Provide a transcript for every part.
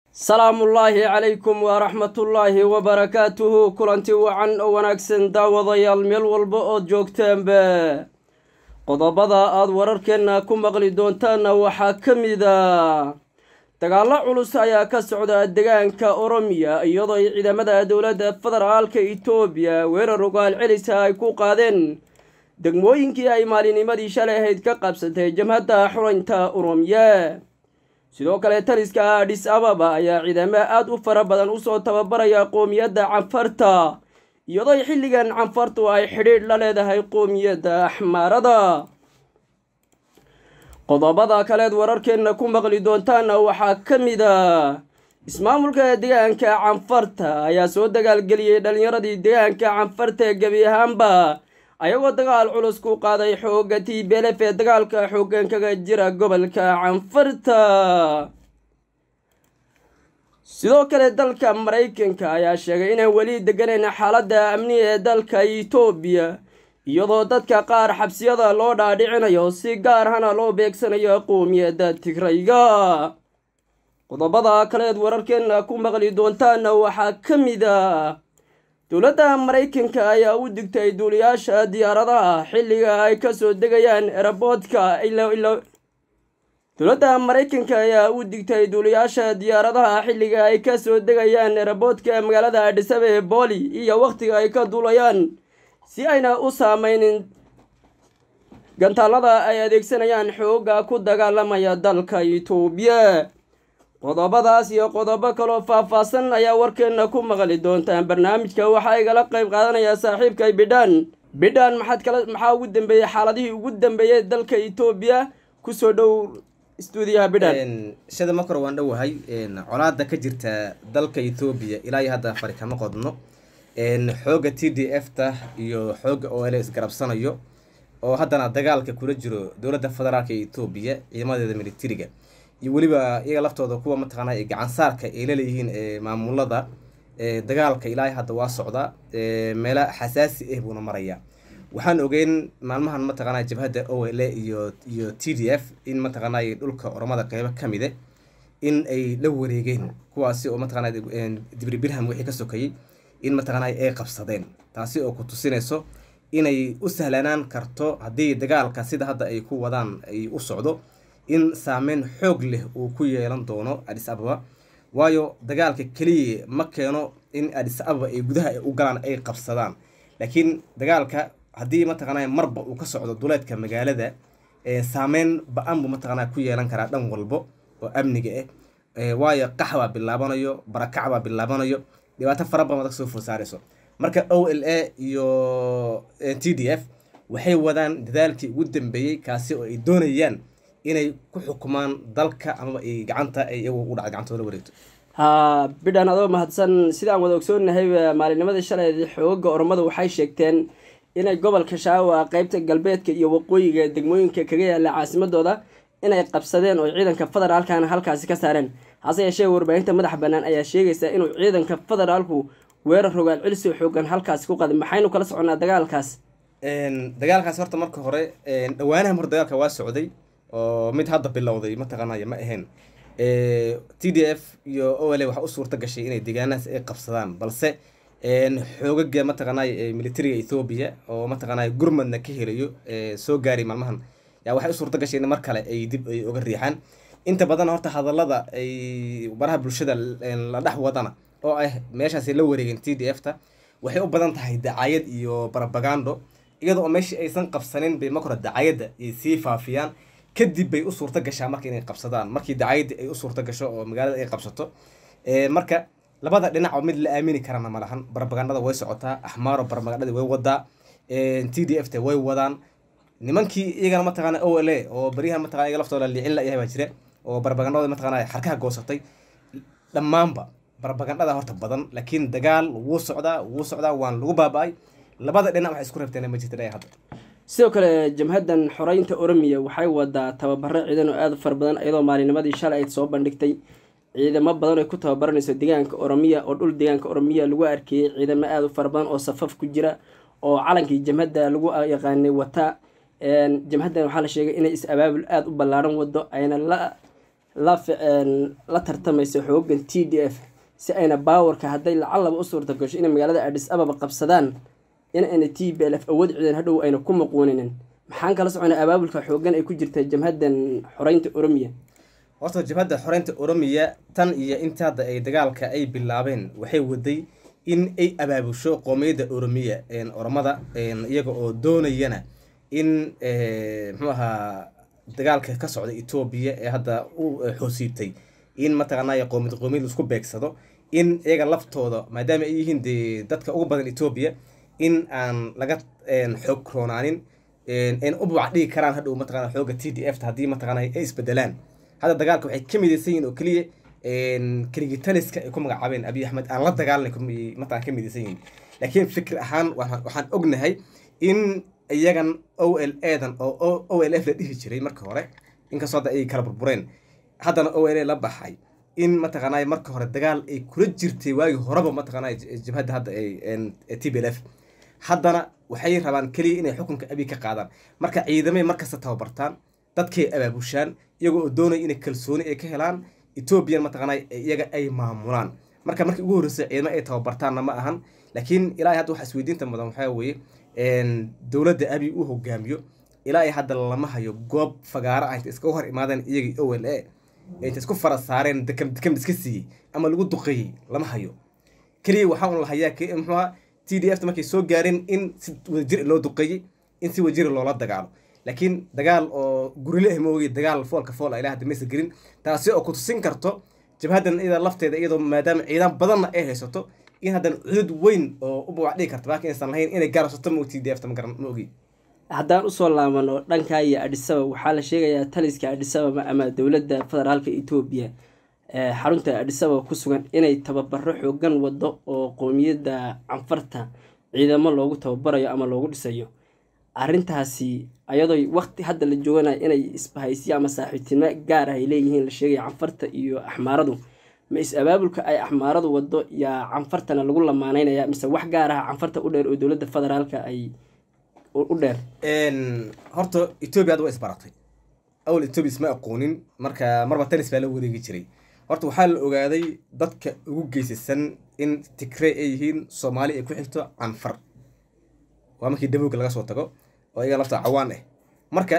salaamullaahi calaykum waraxmatullaahi wabarakaatuhu kulanti wacan oo wanaagsan daawadayaal meel walba ood joogtaanba qodobada aada wararkeenna ku maqli doontaanna waxaa ka mid a dagaallo culus ayaa ka socda deegaanka oromiya iyadoo ay ciidamada dowladda federaalka itoobiya weerar ogaal celisa ay ku qaadeen degmooyinkii ay maalinimadii shalay ahayd ka qabsatay jamhadda xuraynta oromiya sidoo kale taliska adhis ababa ayaa ciidamo aada u fara badan usoo tababaraya qoomiyadda canfarta iyadoo xilligan canfartu ay xidhiidh la leedahay qoomiyadda axmaarada qodobada kaleed wararkeenna ku maqli doontaana waxaa ka mid a ismaamulka deegaanka canfarta ayaa soo dagaalgeliyey dhalinyaradii deegaanka canfarta ee gebi ahaanba ayagoo dagaal culus ku qaaday xoogga t belef ee dagaalka xooggan kaga jira gobolka canfarta sidoo kale dalka maraykanka ayaa sheegay inaan weli degganayn xaaladda amniga ee dalka itoobiya iyadoo dadka qaar xabsiyada loo dhaadhicinayo si gaar hana loo beegsanayo qoomiyadda tigrayga qodobada kaleed wararkeenna ku maqli doontaana waxaa ka mid a dowladda maraykanka ayaa u digtay duuliyaasha diyaaradaha xilliga ay kasoo degayaan eraboodka dowladda maraykanka ayaa u digtay duuliyaasha diyaaradaha xilliga ay kasoo degayaan eraboodka magaalada adhisabe ee booli iyo wakhtiga ay ka duulayaan si ayna u saameynin gantaalada ay adeegsanayaan xooga ku dagaalamaya dalka itoobiya qodobadaas iyo qodobo kaloo faah-faahsan ayaa warkeenna ku maqli doontaan barnaamijka waxaa igala qayb qaadanayaa saaxiibkay bidhaan bidhaan maxaad kala maxaa ugu dambeeyey xaaladihii ugu dambeeyey dalka etoobiya kusoo dhow stuudiyaha bidhaan sida marka hore waan dhowahay colaada ka jirta dalka etoobiya ilaa iyo hadda fari kama qodno xooga t d f ta iyo xooga o l isgarabsanayo oo haddana dagaalka kula jiro dowladda federaalka ee etoobiya ciidamadeeda militariga iyo weliba iyaga laftooda kuwa mataqaana gacansaarka ay laleeyihiin maamulada dagaalka ilaahay hadda waa socda meelo xasaasi ah buuna maraya waxaan ogeyn maalmahan mataqaana jabhadda o l iyo iyo t d f in mataqaana dhulka oromada qeybo kamide in ay la wareegeen kuwaasi oo mataqaana dibri birham wixii ka sokayay in mataqaana ay qabsadeen taasi oo ku tusinayso inay u sahlanaan karto haddii dagaalka sida hadda ay ku wadaan ay u socdo in saameyn xoog leh uu ku yeelan doono adhis ababa waayo dagaalka keliya ma keeno in adhis ababa ay gudaha u galaan ay qabsadaan laakiin dagaalka haddii mataqaana marba uu ka socdo duleedka magaalada saameyn ba-an buu mataqaana ku yeelan karaa dhan walbo oo amniga ah waayo qax baa bilaabanayo barakac baa bilaabanayo dhibaato fara badan adag soo fursaarayso marka o l a iyo t d f waxay wadaan dadaalkii ugu dambeeyey kaasi oo ay doonayaan inay ku xukumaan dalka amaba ay gacanta ay iyagu u dhacda gacantooda wareegto ha bidhaan adoo mahadsan sidaan wada ogsoonahay maalinimadii shalay xooga oromada waxay sheegteen inay gobolka shaawa qeybta galbeedka iyo waqooyiga degmooyinka kaga yaala caasimadooda inay qabsadeen oo ciidanka federaalkana halkaasi ka saareen hase yeeshee warbaahinta madaxa bannaan ayaa sheegaysa inuu ciidanka federaalku weerar rogaal celisoo xoogan halkaasi ku qaday maxaynu kala soconaa dagaalkaas dagaalkaas horta marka hore dhawaanaha hore dagaalka waa socday oo mid hadda bilowday mataqaanaya ma ahayn t d f iyo o l waxaa u suurta gashay inay deegaanahaas ay qabsadaan balse xoogaga mataqaanay militariga ethoobiya oo mataqaanay gurmadna ka helayo soo gaaray maalmahan yaa waxay u suurta gashay in mar kale ay dib ay uga riixaan inta badan horta hadallada ay baraha bulshada la dhex wadana oo ah meeshaasi la wareegeen t d f ta waxay u badan tahay dacayad iyo barabagando iyadoo oo meeshii aysan qabsanin bay marka hore dacayadda ay sii faafiyaan kadib bay u suurta gashaa marka inay qabsadaan markii dacayadda ay u suurta gasho oo magaalada ay qabsato marka labada dhinac oo mid la aamini karana ma lahan barabagandada way socotaa axmaaro barabagandadii way wadaa t d f ta way wadaan nimankii iyagana mataqaana o l a oo baryahan mataqana iyaga laftooda liicin la yahay baa jira oo barabagandada mataqana xarkaha goosatay dhammaanba barabagandada horta badan laakiin dagaal wuu socdaa wuu socdaa waan lagu baaba-ay labada dhinac waxay isku reebteen ma jirta dhaya hadda sidoo kale jamhaddan xoreynta oromiya waxay wadaa tababaro ciidan oo aada u fara badan iyadoo maalinimadii shalay ayd soo bandhigtay ciidamo badan ay ku tababaranayso deegaanka oromiya oo dhul deegaanka oromiya lagu arkeyey ciidamo aada u fara badan oo safaf ku jira oo calankii jamhadda lagu yaqaanay wata jamhaddan waxaa la sheegay inay is-abaabul aada u ballaaran wado ayna la la la tartamayso xoogan t d f si ayna baawarka hadday lacalaba u suurta gasho inay magaalada adis ababa qabsadaan in ayna t b l f awood ciidan hadhow ayna ku maquuninin maxaan kala soconaa abaabulka xoogan ay ku jirta jamhaddan xoreynta oromiya horta jabhadda xoreynta oromiya tan iyo inta hadda ay dagaalka ay bilaabeen waxay waday in ay abaabusho qoomiyadda oromiya oromada iyaga oo doonayana in muxuu ahaa dagaalka ka socda etoobiya ee hadda u xoosiibtay in mataqaanay qoomiyad qoomiyad isku beegsado in iyaga laftooda maadaama ay yihiin dee dadka ugu badan etoobiya in aan laga xoog roonaanin in u buuc dhigi karaan hadhow mataqana xooga t d f ta haddii mataqana ay isbedelaan hadda dagaalka waxay ka midaysan yihin oo keliya keligitaliska ay ku magacaabeen abiy axmed aan la dagaalanay mataqana ka midaysan yihin laakiin fikir ahaan waxaan ognahay in iyagan o l edan oo o l f la dhihi jiray marka hore inkastoo hadda ay kala burbureen haddana o l a la baxay in mataqaanay marka hore dagaal ay kula jirtay waagii horeba mataqaanay jabhadda hadda t b l f haddana waxay rabaan keliya inay xukunka abiy ka qaadaan marka ciidamay markasta tababartaan dadkay abaabushaan iyagoo oo doonaya inay kalsooni ay ka helaan etoobiyan mataqaanay iyaga ay maamulaan marka markii ugu horreysay ciidamo ay tababartaanna ma ahan laakiin ilaahay hadda waxa isweydiinta mudan waxaa weeye dowladda abiy uu hogaamiyo ilaa ay hadda lama hayo goob fagaaro ah inta iska hor imaadeen iyagii o l a inta isku fara saareen dekam dekam iska siiyey ama lagu duqeeyey lama hayo keliya waxaa un la hayaa muxuuha t d f ta markay soo gaareen in si wadajir loo duqeeyey in si wadajir loola dagaalo laakiin dagaal oo gurile ah moogi dagaal foolka fool ilaa hadda maysa gelin taasi oo ku tusin karto jabhaddan iyada lafteeda iyadoo maadaama ciidan badanna ay haysato in haddana cudud weyn oo u buwac dhigi karta baakin aysan lahayn inay gaarsato mo t d f ta magaran ma ogi haddaan usoo laabano dhanka iyo adhisabab waxaa la sheegayaa taliska adhisababa ama dowladda federaalka etoobiya xarunta adhisababa ku sugan inay tababaro xoogan wado oo qoomiyadda canfarta ciidamo loogu tababarayo ama loogu dhisayo arrintaasi ayadoo waqti hadda la jooganayo inay isbahaysiya ama saaxiibtinimo gaar ah ay leeyihiin la sheegaya canfarta iyo axmaaradu ma is abaabulka ay axmaaradu wado yaa canfartana lagu lamaanaynaya mise wax gaar ah canfarta u dheer oo dowladda federaalka ay u dheer horta etoobiya hadda waa isbaratay awal etoobiya isma aqoonin marka marba tanis baa la wareegi jiray horta waxaa la ogaaday dadka ugu geysasan in tigrey ay yihiin soomaali ay ku xigto canfar waa markii dabowga laga soo tago oo iyaga lafta cawaan ah marka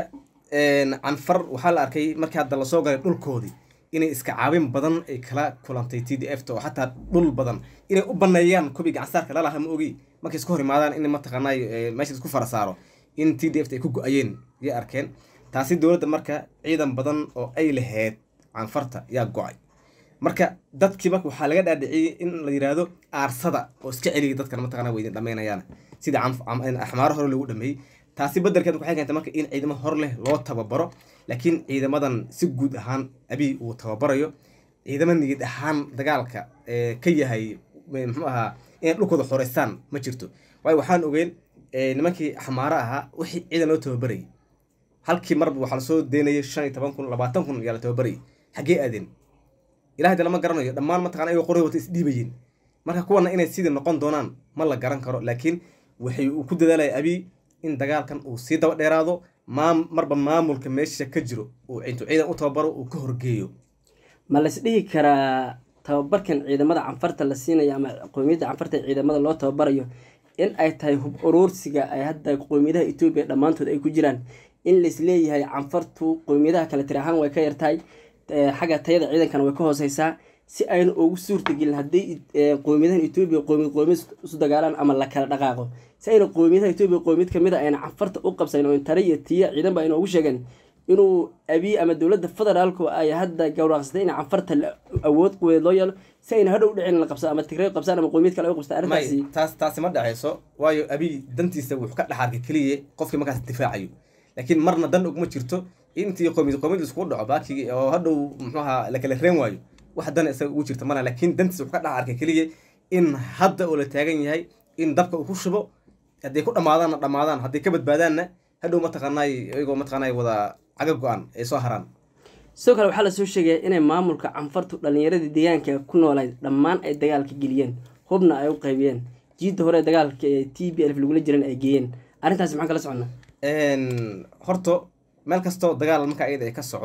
canfar waxaa la arkay markii hadda lasoo galay dhulkoodii inay iska caabin badan ay kala kulantay t d f ta oo xataa dhul badan inay u baneeyaan kubii gacansaarka lalaha ma ogi markay iska hor imaadaan in mataqaanay meesha isku fara saaro in t d f ta ay ku go-ayeen yay arkeen taasi dowladda marka ciidan badan oo ay lahayd canfarta yaa go-ay marka dadkii marka waxaa laga dhaadhiciyey in la yidhaahdo aarsada oo iska celiyay dadkan mataqana way idin dhamaynayaan sida axmaaro hore loogu dhameeyey taasi bedelkeed waxay keentay marka in ciidamo hor leh loo tababaro laakiin ciidamadan si guud ahaan abiy uu tababarayo ciidamo niyad ahaan dagaalka ka yahay muxuu ahaa inay dhulkooda xoreystaan ma jirto waayo waxaan ogeyn nimankii axmaaro ahaa wixii ciidan loo tababarayay halkii marba waxaa lasoo deynayay shan iyo toban kun labaatan kun ayaa la tababarayay xaggee aadeen ilahay de lama garanayo dhammaan mataqana ayagoo qoray wata isdhiibayeen marka kuwana inay sidii noqon doonaan ma la garan karo laakiin waxay uu ku dadaalaya abiy in dagaalkan uu sii daba dheeraado maam marba maamulka meesha ka jiro uu intuu ciidan u tababaro uu ka horgeeyo ma lays dhihi karaa tababarkan ciidamada canfarta la siinayo ama qoomiyadda canfarta ciidamada loo tababarayo in ay tahay hub uruursiga ay hadda qoomiyadaha etoobiya dhammaantood ay ku jiraan in lais leeyahay canfartu qoomiyadaha kale tiri ahaan way ka yartahay xagga tayada ciidankana way ka hooseysaa si ayna ugu suurtagelin haddii qoomiyadahan etoobiya qoomiyad qoomiyad isu dagaalaan ama la kala dhaqaaqo si ayna qoomiyadaha etoobiya qoomiyad kamid a ayna canfarta u qabsayn oo tare iyo tiya ciidan ba ayna ugu sheegeen inuu abiy ama dowladda federaalku ay hadda gawraaqsatay in canfarta awood quweed loo yeelo si ayna hadhow dhicin la qabsado ama tigray qabsaan ama qoomiyad kale ay u qabstaan arrintaasi taas taasi ma dhaceyso waayo abiy dantiisa wuxuu ka dhaxarkay keliya qofkii markaas difaacayo laakiin marna dan uguma jirto intii qoomiyad qoomiyad iskugu dhaco baakigi oo hadhow muxuu ahaa la kala reen waayo wax dan isaga ugu jirta mana laakiin dantiisa wuxuu ka dhex arkay keliya in hadda oo la taagan yahay in dabka uu ku shubo hadday ku dhammaadaanna dhammaadaan hadday ka badbaadaanna hadhow mataqaanaay iyagoo mataqaanaay wada caga go-an ay soo haraan sidoo kale waxaa lasoo sheegaya inay maamulka canfartu dhallinyaradii deegaanka ku noolayd dhammaan ay dagaalka geliyeen hubna ay u qaybiyeen jiidda hore dagaalka ee t b f lagula jiran ay geeyeen arrintaasi maxaan kala soconnaa horto meel kastoo dagaal marka iyada ay ka socdo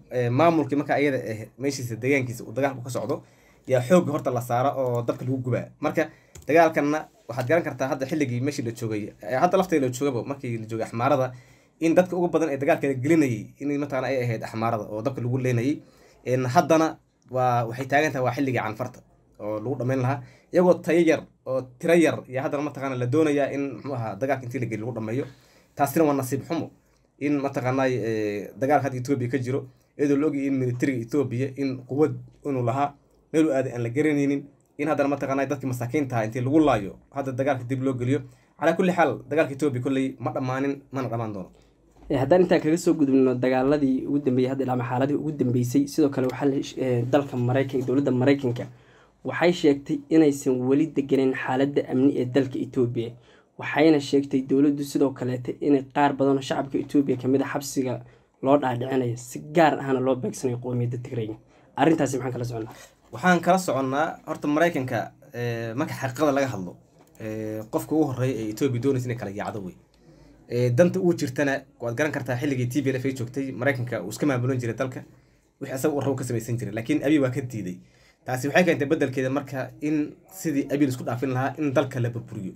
maamulkii marka ayada ah meeshiisa deegaankiisa uu dagaalku ka socdo yaa xoogga horta la saaro oo dabka lagu gubaa marka dagaalkanna waxaad garan kartaa hadda xilligii meeshii la joogay hadda lafteeda la joogaba markii la joogay axmaarada in dadka ugu badan ee dagaalkeeda gelinayay in mataqana ay ahayd axmaarada oo dabka lagu leenayay haddana waa waxay taagan tahay waa xilligii canfarta oo lagu dhamayn lahaa iyagoo tayo yar oo tiro yar iyo haddana mataqana la doonayaa in muxuu ahaa dagaalka intii la geli lagu dhameeyo taasina waa nasiib xumo in mataqaanay dagaalka hadda etoobiya ka jiro iyadoo la ogayay in militariga etoobiya in quwad inuu lahaa meeluu aaday aan la garanaynin in haddana mataqaanay dadkii masaakiintaha intii lagu laayo hadda dagaalka dib loo geliyo calaa kulli xaal dagaalka etoobiya kolley ma dhammaanin mana dhammaan doono haddaan intaan kaga soo gudubno dagaaladii ugu dambeeyey hadda ilaa xaaladii ugu dambeysay sidoo kale waxaa dalka maraykanka dowladda maraykanka waxay sheegtay inaysan weli deganeyn xaaladda amni ee dalka etoobiya waxayna sheegtay dowladdu sidoo kaleeta inay qaar badanoo shacabka etoobiya kamid a xabsiga loo dhaadhicinayo si gaar ahna loo beegsanayo qowmiyadda tigrayga arrintaasi maxaan kala soconnaa waxaan kala soconnaa horta maraykanka marka xaqiiqada laga hadlo qofka ugu horeeya ee etoobiya doonaysa inay kala yaacdo wey danta uu jirtana waad garan kartaa xilligii t b l f ay joogtay maraykanka uu iska maamulan jiray dalka wixii asaga u rabo ka samaysan jiray laakiin abiy waa ka diiday taasi waxay keentay bedelkeeda marka in sidii abiy isku dhaafin lahaa in dalka la burburiyo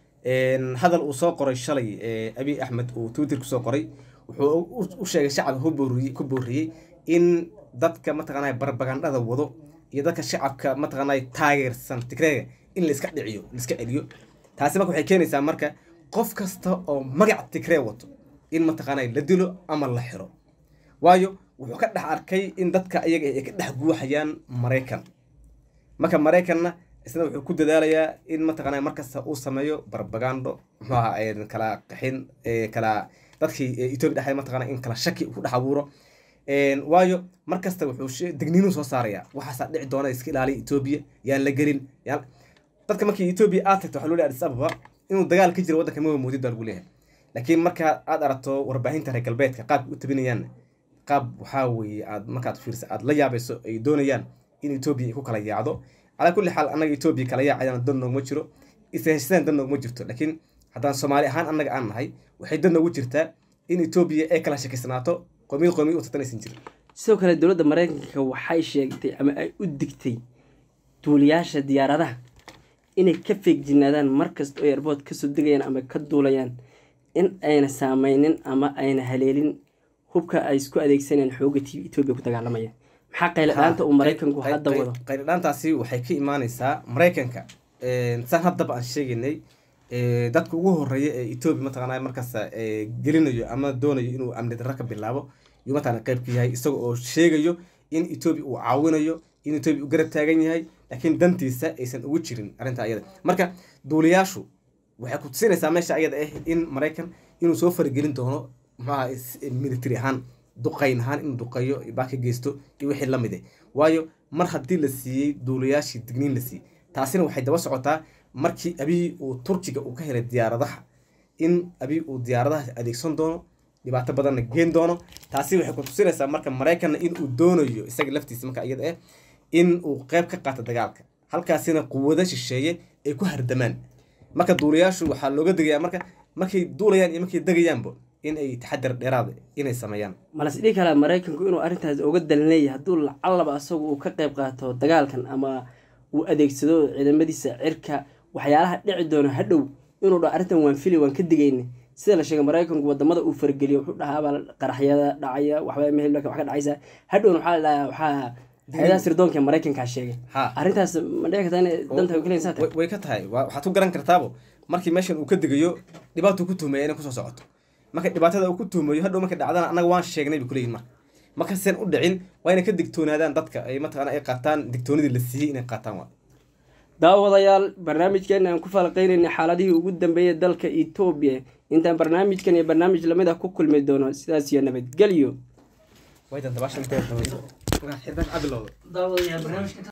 hadal uu soo qoray shalay abiy axmed uu twitter kusoo qoray wuxuu u sheegay shacabka ku booriyey in dadka mataqaanay barbagandhada wado iyo dadka shacabka mataqaanay taageersan tigreega in la iska dhiciyo la iska celiyo taasi marka waxay keenaysaa marka qof kasta oo magac tigree wato in mataqaanay la dilo ama la xiro waayo wuxuu ka dhex arkay in dadka iyaga ay ka dhex guuxayaan maraykan marka maraykanna isna wuxuu ku dadaalayaa in mataqaanaa markasta uu sameeyo barbagando muxuu ahaa kala qaxin kala dadkii etoobiya dhexdeed mataqaanaa in kala shaki ku dhex abuuro waayo markasta wuxuu degniinuu soo saarayaa waxaasaa dhici doona iska ilaaliya etoobiya yaan la gelin yaan dadka markii etoobiya aad tagto waxaa loo leeyahay addis ababa inuu dagaal ka jiro waddanka mawa moodid baa lagu leeyahay laakiin marka aad aragto warbaahinta reer galbeedka qaabka u tabinayaan qaab waxaa weeye aad markaad fiirsa aad la yaabayso ay doonayaan in etoobiya ay ku kala yaacdo calaa kulli xaal annaga etoobiya kala yaacayana dan noogma jiro isheshadaan dan noogma jirto laakiin haddaan soomaali ahaan annaga aan nahay waxay dan noogu jirtaa in etoobiya ay kala shakisnaato qoomiyad qoomiyad u tartanaysan jirin sidoo kale dowladda maraykanka waxay sheegtay ama ay u digtay duuliyaasha diyaaradaha inay ka feegjinaadaan markasta oo airboort kasoo degayaan ama ka duulayaan in ayna saameynin ama ayna haleelin hubka ay isku adeegsanayaan xooga t etoobiya ku dagaalamaya maxaa qayladhaanta uu maraykanku hadda wado qayladhaantaasi waxay ka imaaneysaa maraykanka saan haddaba aan sheegaynay dadka ugu horeeya ee etoobiya mataqaana markaas gelinayo ama doonayo inuu amni darro ka bilaabo yuu mataqana qayb ka yahay isaga oo sheegayo in etoobiya uu caawinayo in etoobiya uu garab taagan yahay laakiin dantiisa aysan ugu jirin arrinta ayada marka duuliyaashu waxay ku tusinaysaa meesha ayada ah in maraykan inuu soo faragelin doono muxuaha military ahaan duqayn ahaan inuu duqeeyo baa ka geysto iyo wixii lamid ah waayo mar haddii la siiyey duuliyaashii digniin la siiyey taasina waxay daba socotaa markii abiy uu turkiga uu ka helay diyaaradaha in abiy uu diyaaradaha adeegsan doono dhibaato badanna geen doono taasi waxay ku tusinaysaa marka maraykanna in uu doonayo isaga laftiisa marka iyada ah in uu qayb ka qaato dagaalka halkaasina quwado shisheeye ay ku hardamaan marka duulayaashu waxaa looga degayaa marka markay duulayaan iyo markay degayaanba in ay taxadar dheeraad inay sameeyaan malas dhihi karaa maraykanku inuu arrintaas uga dalneeya hadduu lacallaba asagu uu ka qayb qaato dagaalkan ama uu adeegsado ciidamadiisa cirka waxyaalaha dhici doono hadhow inuu dha arrintan waan fili waan ka digayna sida la sheegay maraykanku wadamada uu fargeliyo wuxuu dhahaabaa qaraxyada dhacaya waxba mehel wax ka dhacaysa hadhowna waxaa la dhahaa waxaa hay-adaha sirdoonka maraykankaa sheegay Ha. arrintaas ma dhici kartaa inay danta ay kuleyn saa tahay way way ka tahay waa- waxaad ku garan kartaabo markii meeshan uu ka degayo dhibaatuu ku tuhmaya inay kusoo socoto marka dhibaatada uu ku tuhmayo hadhow markay dhacdana annaga waan sheegnay bay kuleeyihin marka marka sen u dhicin waa inay ka digtoonaadaan dadka ay mataqana ay qaataan digtoonidii la siiyey inay qaataan waa daawadayaal barnaamijkeena aan ku falaqeynaynay xaaladihii ugu dambeeyay dalka etoobiya intaan barnaamijkan iyo barnaamij lamid ah ku kulmi doono sidaas iyo nabadgelyo way dantabaashan intee xirdaas cabilowda daawadayaal barnaamijka